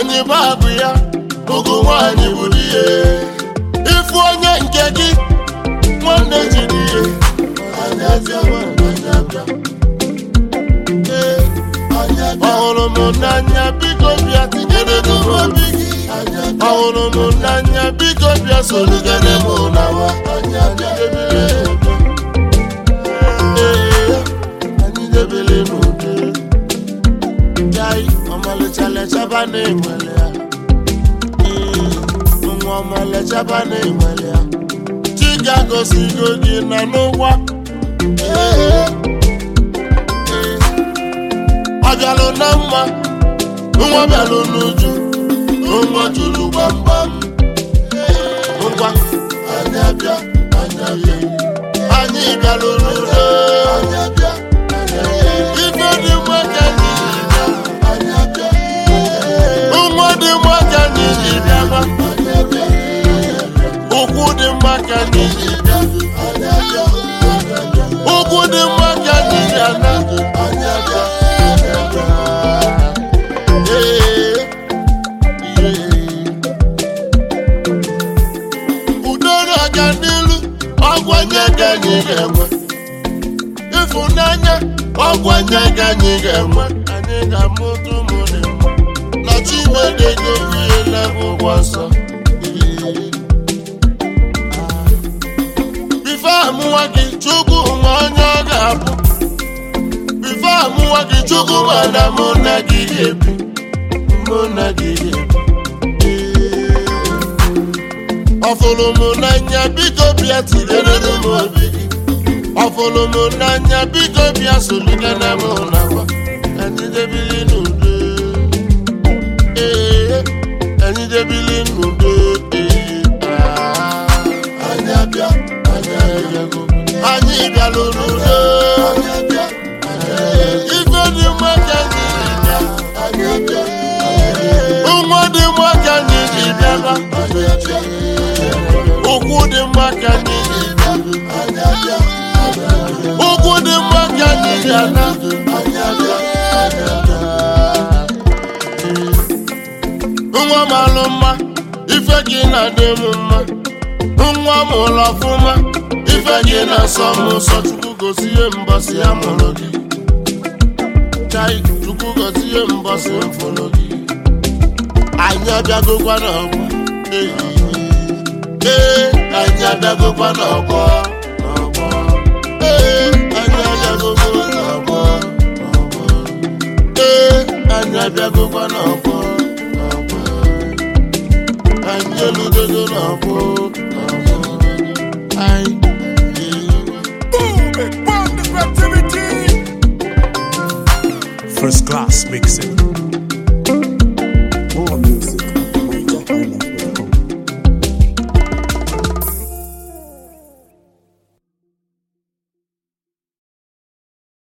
nwaanyị bụ agụ ya ụgụ nwaanyị bụ di ya ịfụ onye nke gị nwanne jiri ihe anyị abịa anyị abịa Ee, ọhụrụ m n'anya biko bịa tinyere m obi gị ọhụrụ m n'anya biko bịa sorugere m n'awa anyị debere Ee, anyị debere n'udo jai ọmalịcha lechaba na-enwere ya Ee, nwa ọmalịchaba na-enwere ya chiga gosigo gị na n'ụwa Ee, ee. ọ bịalụ na mma nwa bịalụ n'uju nwa juru gbamgbam ngwa anyị abịa anyị abịa anyị bịalụ n'udo ife dị mma ka anyị ji bịa nwa dị mma ka anyị ji bịa ụkwụ dị mma ka anyị ji bịa ụkwụ dị mma ka anyị ji ana Ee, ee. udo na-aga n'ilu ọgwanye ka anyị ga-enwe ịfụnanya ọgwanye ka anyị ga-enwe anyị ga-amụta ụmụ dị mma na chimedego ihe n'akwụkwọ nsọ bife amụwa gị chukwu ma onye ọ ga-abụ bife amụwa gị chukwu mana mụ na gị ga-ebi mụ na gị ga-ebi ọfụrụ m n'anya biko bịa tinyere m obi gị ọfụrụ m n'anya biko bịa soligana m n'akwa anyị debili n'udo ee anyị debili n'udo ee ah. anyị abịa anyị abịago anyị bịalụ n'udo ife dị mma ka anyị ji bịa nwa dị mma ka anyị ji bịaba ụkwụ dị mma ka anyị ji bịa ụkwụ dị mma ka anyị ji ana nwa m alụ mma ife gị na-adị m mma nwa m ụlọ ọfụma ife gị na-asọ m ụsọ chukwu gosi ihe mbọsị ya mụrụ gị chai chukwu gosi ihe mbọsị m fụrụ gị anyị abịagokwa n'ọgbọ ee anyị abịagokwa n'ọgbọ n'ọgbọ ee anyị abịagokwa n'ọgbọ n'ọgbọ ee anyị abịagokwa n'ọgbọ n'ọgbọ anyị eludogo n'ọgbọ n'ọgbọ anyị Boom! It bomb the activity! First class mixing.